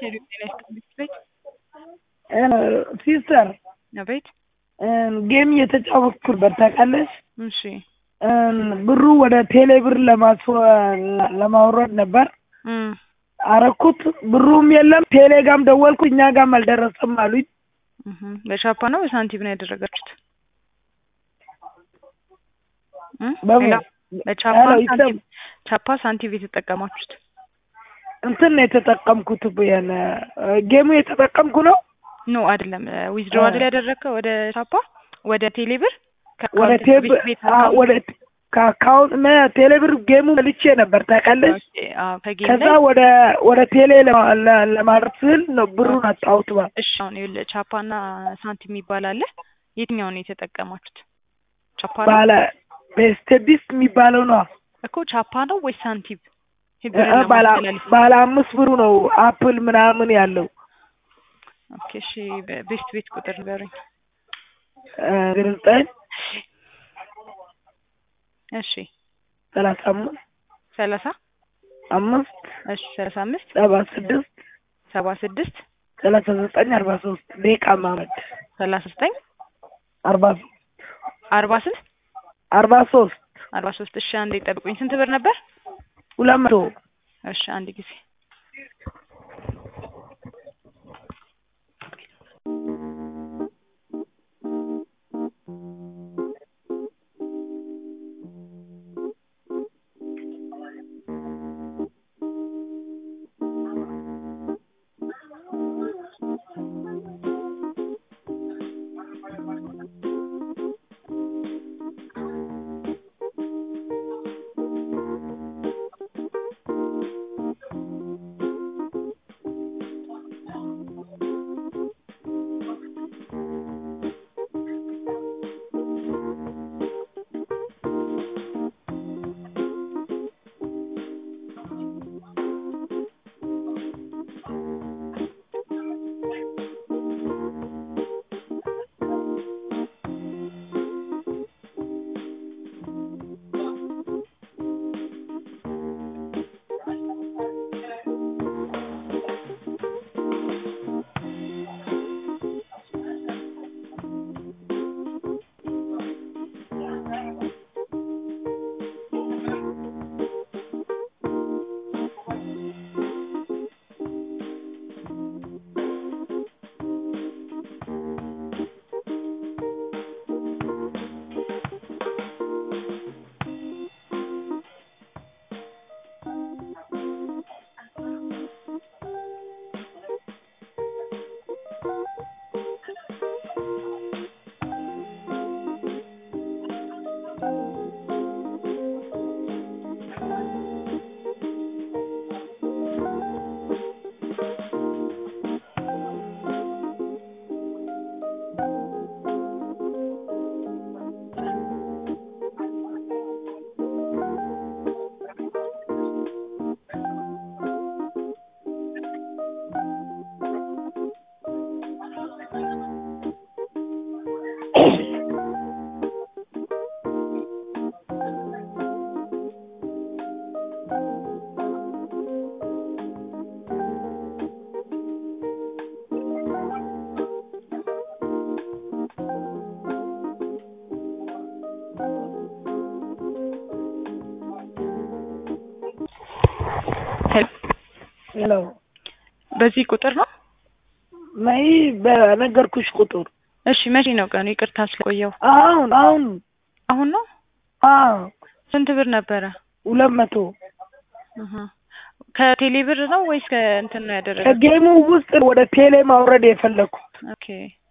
ሄሎ ጤና ይስጥልኝ ቤት ሲስተር አቤት ጌም እየተጫወትኩ ነበር ታውቃለሽ። እሺ ብሩ ወደ ቴሌ ብር ለማስወ- ለማውረድ ነበር እም አረኩት። ብሩም የለም። ቴሌ ጋም ደወልኩ፣ እኛ ጋም አልደረሰም አሉኝ። እህ በቻፓ ነው በሳንቲም ነው ያደረጋችሁት? እም በምን? ሌላ በቻፓ ሄሎ፣ ሳንቲም ይሰማ- ቻፓ ሳንቲም የተጠቀማችሁት? እንትን ነው የተጠቀምኩት። ያን ጌሙ የተጠቀምኩ ነው ኖ አይደለም። ዊዝድሮ አ- አይደል ያደረግከው ወደ ቻፓ ወደ ቴሌብር ወደ ከአካውንት ቴብ ቤት ቤት አ- አካውንት ወደ ከአካውንት መ- ቴሌ ብር ጌሙ መልቼ ነበር ታውቃለሽ። ኦኬ፣ አዎ ከጌም ከዛ ላይ ወደ ወደ ቴሌ ለማ- ለ- ለማድረግ ስል ነው ብሩን አጣሁት። ባ እሺ አሁን ይኸውልህ ቻፓና ሳንቲም የሚባል አለ። የትኛውን ነው የተጠቀማችሁት? ቻፓ ነው ባለ ቤስቴዲስ የሚባለው ነው እኮ ቻፓ ነው ወይስ ሳንቲም? ይሄ እ- ብርን እ- ባለ ለማስተላለፍ ባለ አምስት ብሩ ነው አፕል ምናምን ያለው ኦኬ እሺ በ- ቤስት ቤት ቁጥር ንገሩኝ። ዜሮ ዘጠኝ እሺ ሰላሳ አምስት ሰላሳ አምስት እሺ ሰላሳ አምስት ሰባ ስድስት ሰባ ስድስት ሰላሳ ዘጠኝ አርባ ሶስት ደቂቃ ማመድ ሰላሳ ዘጠኝ አርባ ሶስት አርባ ስንት አርባ ሶስት አርባ ሶስት እሺ አንዴ ጠብቁኝ። ስንት ብር ነበር? ሁለት መቶ እሺ አንድ ጊዜ ሄሎ ሄሎ በዚህ ቁጥር ነው? ነይ በነገርኩሽ ቁጥር እሺ መቼ ነው ቀኑ? ይቅርታ ስለቆየው። አሁን አሁን አሁን ነው? አዎ ስንት ብር ነበረ? ሁለት መቶ እህ ከቴሌ ብር ነው ወይስ ከእንትን ነው ያደረገው? ከጌሙ ውስጥ ወደ ቴሌ ማውረድ የፈለግኩት ኦኬ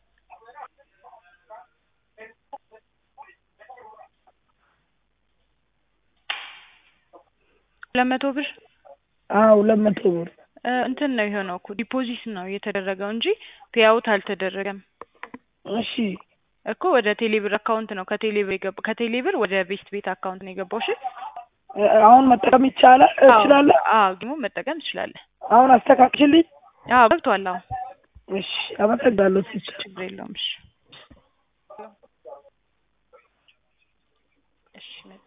ሁለት መቶ ብር አዎ ሁለት መቶ ብር እ እንትን ነው የሆነው እኮ ዲፖዚት ነው የተደረገው እንጂ ፔአውት አልተደረገም እሺ እኮ ወደ ቴሌ ብር አካውንት ነው ከቴሌ ብር የገባው ከቴሌ ብር ወደ ቤስት ቤት አካውንት ነው የገባው። እሺ እ አሁን መጠቀም ይቻላል እችላለሁ አዎ ደግሞ መጠቀም ትችላለህ። አሁን አስተካክልልኝ አዎ ገብቷል። አዎ እሺ አመሰግናለሁ ሲስተር ችግር የለውም። እሺ እሺ መጣ